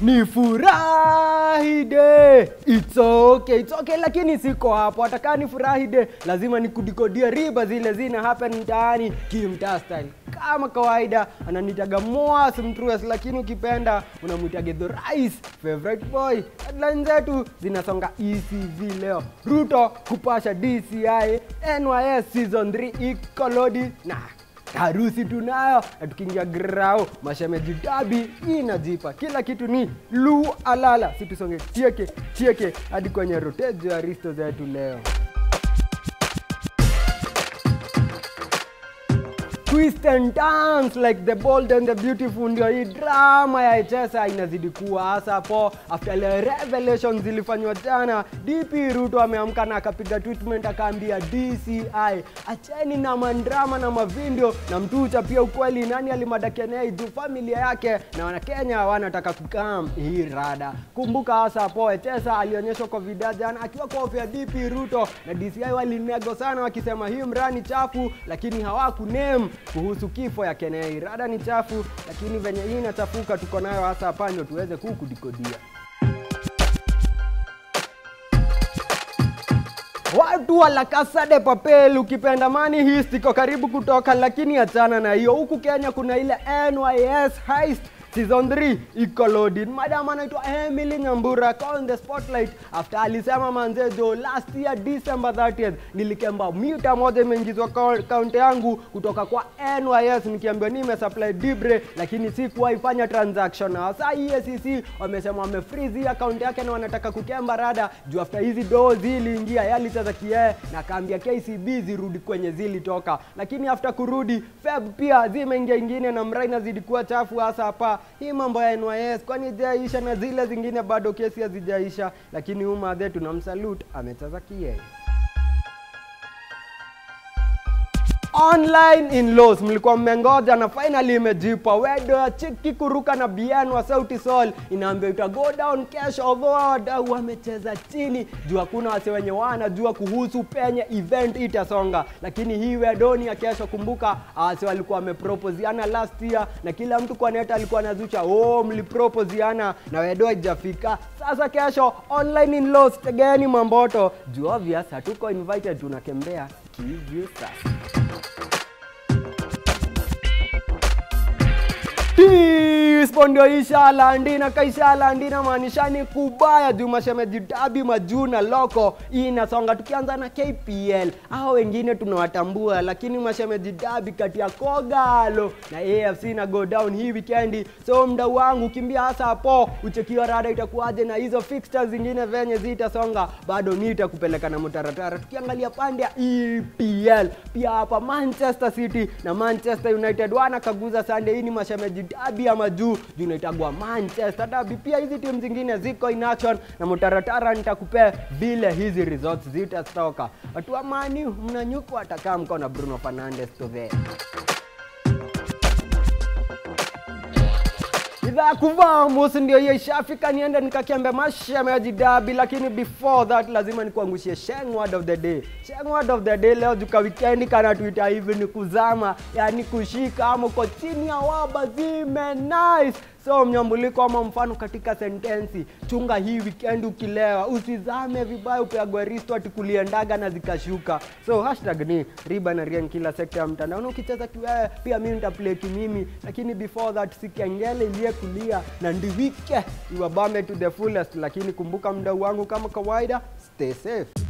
ni furahi day it's okay, it's okay, lakini siko hapo. Hatakaa ni furahi day, lazima nikudikodia riba zile zina happen mtaani kimtaa style kama kawaida ananitaga Moas Mtrues, lakini ukipenda unamwita Gedho Rais favorite boy. Headline zetu zinasonga ECV leo, Ruto kupasha DCI, NYS season 3 ikolodi na harusi tunayo, na tukiingia grao mashemeji dabi inajipa, kila kitu ni lu alala. Situsonge chieke chieke hadi kwenye rotejo ya risto zetu leo. twist and turns like the bold and the beautiful ndio hii drama ya Echesa inazidi kuwa hasa hapo after ile revelation zilifanywa jana. DP Ruto ameamka na akapiga treatment akaambia DCI acheni na mandrama na mavindio na mtucha pia ukweli nani alimadakenea juu familia yake na wanakenya wanataka kukam hii rada. Kumbuka hasa hapo Echesa alionyeshwa kwa video jana akiwa kwa ofisi ya DP Ruto na DCI walinego sana wakisema hii mrani chafu, lakini hawakuname kuhusu kifo ya Kenei. Rada ni chafu, lakini venye hii inachafuka tuko nayo hasa hapa ndio tuweze kukudikodia. Watu wa La Casa de Papel, ukipenda Money Heist iko karibu kutoka, lakini achana na hiyo. Huku Kenya kuna ile NYS Heist season 3 iko loaded. Madam anaitwa Emily Nyambura ako on the spotlight after alisema manzejo last year December 30th nilikemba mita moja imeingizwa kaunti yangu kutoka kwa NYS nikiambiwa nimesupply Dibre, lakini sikuwahi fanya transaction. Na sasa EACC wamesema wamefreeze hii account yake na wanataka kukemba rada juu after hizi doo ziliingia yalicheza kiee na akaambia KCB zirudi kwenye zilitoka, lakini after kurudi Feb pia zimeingia ingine na mrai inazidi kuwa chafu hasa hapa hii mambo ya NYS kwani ijaisha na zile zingine bado kesi hazijaisha, lakini huyu madhe tunamsalute amecheza kiee. online in laws mlikuwa mmengoja na finally imejipa wedo ya chiki kuruka na bien wa sauti sol inaambia ita go down kesho although wadau wamecheza chini juu hakuna wase wenye wanajua kuhusu penye event itasonga lakini hii wedoni ya kesho kumbuka wase walikuwa wameproposiana last year na kila mtu kwa neta alikuwa anazucha oh mliproposiana na wedo haijafika sasa kesho online in laws tegeni mamboto juu obvious hatuko invited tunakembea kivyo sasa Tispo ndio ishalandi na kaishalandi na maanishani kubaya juu mashemeji dabi majuu na loko hii inasonga tukianza na KPL hao wengine tunawatambua lakini mashemeji dabi kati ya Kogalo na AFC na go down hii weekendi so mdau wangu kimbia hasa hapo uchekiwa rada itakuwaje na hizo fixtures zingine venye zitasonga bado nitakupeleka na mutaratara tukiangalia pande ya EPL pia hapa Manchester City na Manchester United wanakaguza Sunday hii ni mashemeji dabi ya majuu juu inaitagwa Manchester Derby. Pia hizi timu zingine ziko in action na mutaratara nitakupea vile hizi results zitatoka. Watu wa Mani mnanyukwa atakaa mko na Bruno Fernandes to there. idhaa ya kuvaa musi ndio hiyo ishafika, niende nikakiambe mashemeji dabi, lakini before that lazima nikuangushie sheng word of the day. Sheng word of the day leo juka weekend kana tuita hivi ni kuzama, yani kushika ama uko chini ya waba zime nice so mnyambuliko ama mfano katika sentensi chunga hii weekend ukilewa usizame vibaya upeagwe risto ati kuliendaga na zikashuka so hashtag ni riba na rien kila sekta ya mtandao na ukicheza kiwewe pia mimi nitaplay kimimi lakini before that sikengele iliye kulia na ndiwike iwabame to the fullest lakini kumbuka mdau wangu kama kawaida stay safe